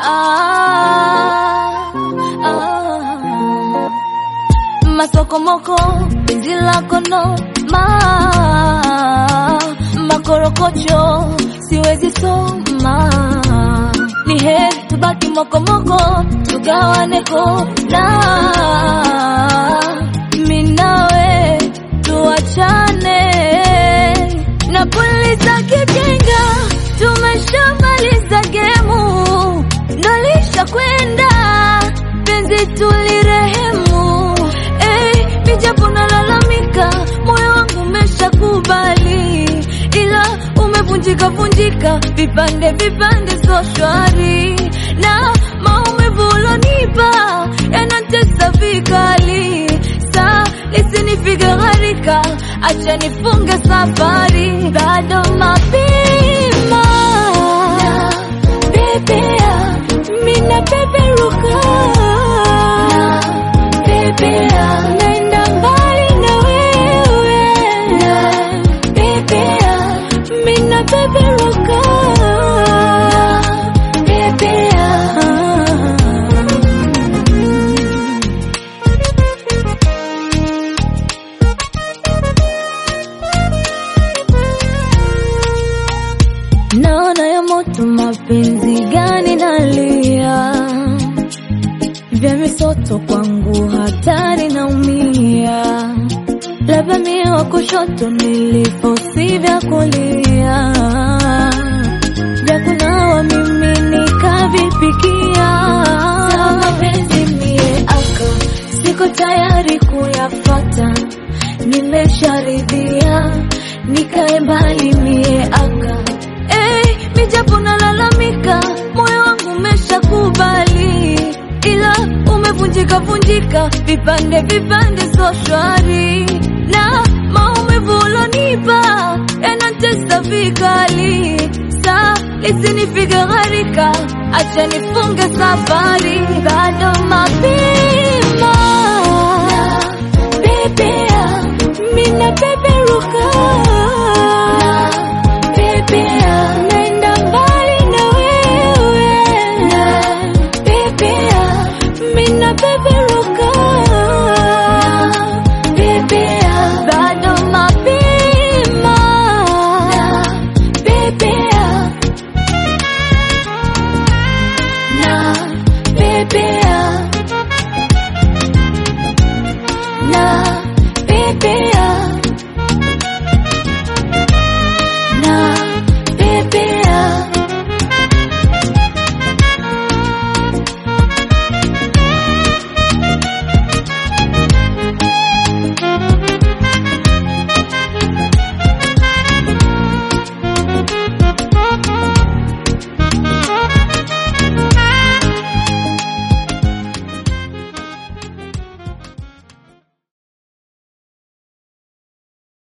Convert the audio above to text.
ah, ah. Masokomoko, penzi lako no ma makorokocho, siwezi soma. Ni heri tubaki mokomoko, tugawane kona. Mimi nawe tuachane, napuliza kijenga, tumeshamaliza gemu, nalisha kwenda penzi tulirehemu. Hey, mijapo nalalamika, moyo wangu umeshakubali, ila umevunjika vunjika vipande vipande, so shwari na maumivu ulonipa yanatesa vikali, sa lisinifike gharika, acha nifunge safari, bado mapema na pepea, mina peperuka na pepea, naenda mbali na wewe na pepea, mina peperuka na pepea naona ya moto, mapenzi gani nalia, vya misoto kwangu hatari, naumia, labda mie wa kushoto nilifosi vya kulia, vya kunawa mimi nikavipikia, Sawa mapenzi mie aka siko tayari kuyafata, nimesharidhia nikae mbali mie aka Hey, mijapo nalalamika, moyo wangu umeshakubali, ila umevunjika vunjika vipande vipande, so shwari na maumivu ulonipa yanatesa vikali, sa lisinifike gharika, acha nifunge safari, bado mapema na pepea, mina peperuka